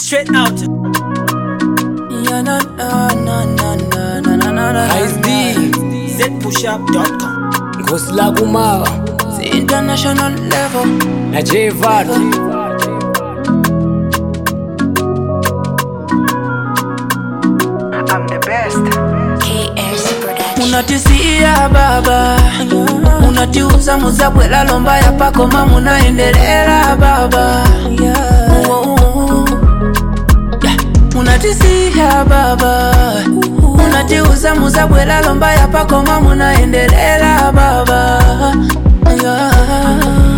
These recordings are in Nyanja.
Straight out. Yeah, na, na, na, na, na, na, na, na, na. Ice D, zpushup.com. Ngosi la Kumawa The international level. na J Vat. I'm the best. KS Production. unatisia baba unatiuza muzabwela lomba ya pakoma munaendelela baba Oh. Yeah. unatisia baba unatiuza muzabwela lomba ya pakoma munaendelela baba Yeah.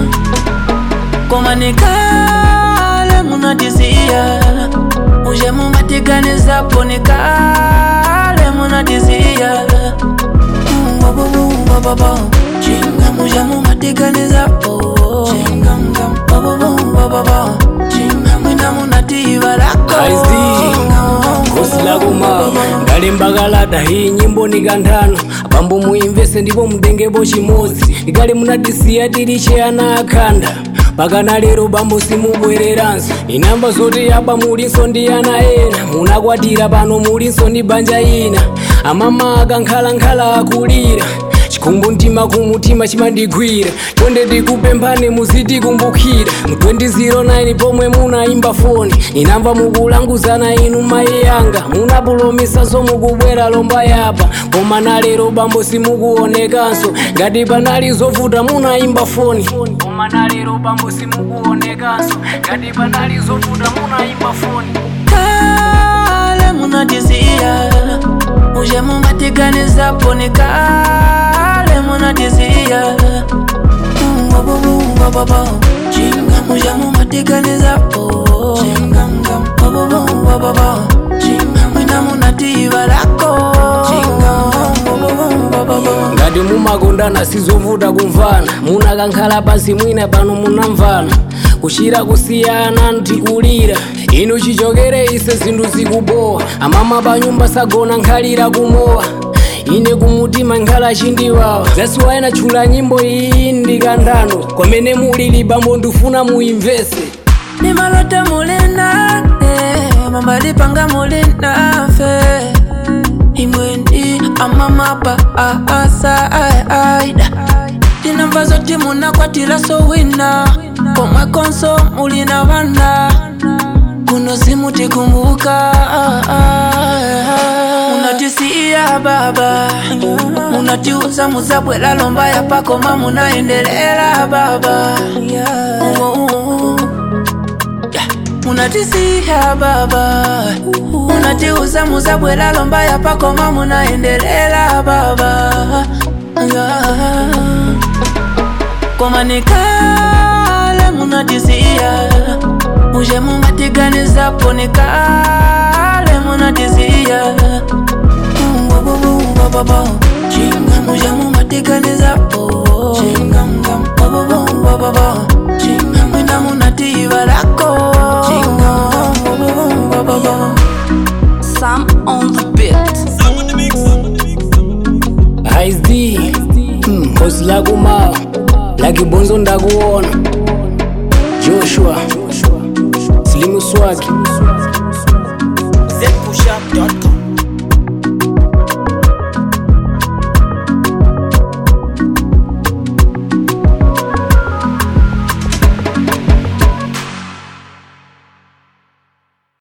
komanikale munatisia uje mumatiganizapo nikale munatisia Mm, bo, bo, bo, bo, bo, bo. chinga muja mumatiganizapo chinga mga bo, bo, bo, bo, bo, bo. chinga mwina munativa lako Ice D, Ngosi la Kumawa ngalembakalata hii nyimbo nikanthano pambo muimvese ndipo mutengepo chimodzi ikale munatisiya tili ana akhanda pakana lero bambo simubwereranso inamba zoti yaba mulinso ndi ana ena munakwatira pano mulinso ndi banja ina amama akankhala-nkhala akulira chikhumbu mtima kumutima chimandigwira chonde ndikupemphani muzitikumbukira mu 2009 pomwe munaimba foni inamva mukulanguzana inu mayi yanga munapulomisa mukubwera lomba yapa koma nalero bambo simukuonekanso ngati panali zovuta munaimba foni koma nalero bambo simukuonekanso ngati panali zovuta munaimba foni kale munatisia uje mumatiganizapo nikale munatisia Mm, bo, bo, bo, bo, bo, bo. chinga muja mumatiganizapo chinga mga bo, bo, bo, bo, bo, bo. chinga mwina munativa lako chinga bo, bo, bo, bo, bo, bo. ngati mumakondana sizovuta kumvana munakankhala pansi mwina pano munamvana kuchira kusiyana ntikulira inu chichokere ise zinthu zikubowa amama panyumba sagona nkhalira kumowa ine kumutima nkhala chindiwawa zasiwayena tchula nyimbo iyi ndikanthano kwamene mulili bambo ndifuna muimvese ni malota mulinane mamalipanga mulinafe imwendi amamapa asaida tinamva zoti munakwatira sowina komwe konso mulina vana kuno simutikumbuka unatisiya baba unatiuza muzabwela lomba ya pakoma munaendelela baba Oh. Yeah. unatisiya baba unatiuza muzabwela lomba ya pakoma munaendelela baba yeah. komanikale munatisiya uje mumatiganizapo nikale munatisiya Mm, bo, bo, bo, bo, bo, bo. chinga muja mumatiganizapo chinga mga bo, bo, bo, bo, bo, bo. chinga mwina munativa lako chinga bo, bo, bo, bo, bo, bo. Sam on the beat. Ice D, mm, Ngosi la Kumawa lakibonzo ndakuona